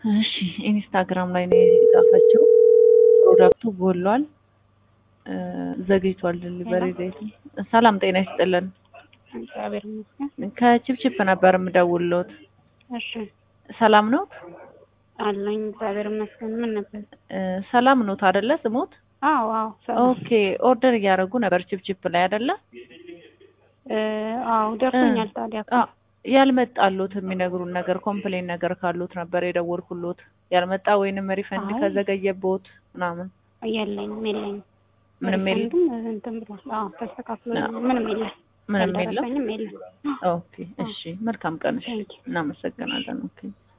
እሺ ኢንስታግራም ላይ ነው የጻፈችው። ፕሮዳክቱ ጎሏል፣ እ ዘግይቷል ዲሊቨሪ ዴቱ። ሰላም ጤና ይስጥልን። እግዚአብሔር ይመስገን። ከቺፕቺፕ ነበር የምደውልዎት። እሺ ሰላም ነው? አለኝ እግዚአብሔር ይመስገን። ምን ነበር? እ ሰላም ኖት አይደለ ስሞት? አዎ አዎ ሰላም። ኦኬ ኦርደር እያደረጉ ነበር ቺፕቺፕ ላይ አይደለ? እ አዎ ደርሶኛል። ታዲያ እኮ አ ያልመጣሉት የሚነግሩን ነገር ኮምፕሌን ነገር ካሉት ነበር የደወልኩሎት። ያልመጣ ወይንም ሪፈንድ አይ። ከዘገየቦት ምናምን የለኝም የለኝም። ምንም የለም? ሪፈንድም እንትን ብሏል። አዎ ተስተካክሎ ምንም የለም። ምንም የለም? ያልደረሰኝም የለም። ኦኬ እሺ፣ መልካም ቀን። እሺ፣ Thank you. እናመሰግናለን። ኦኬ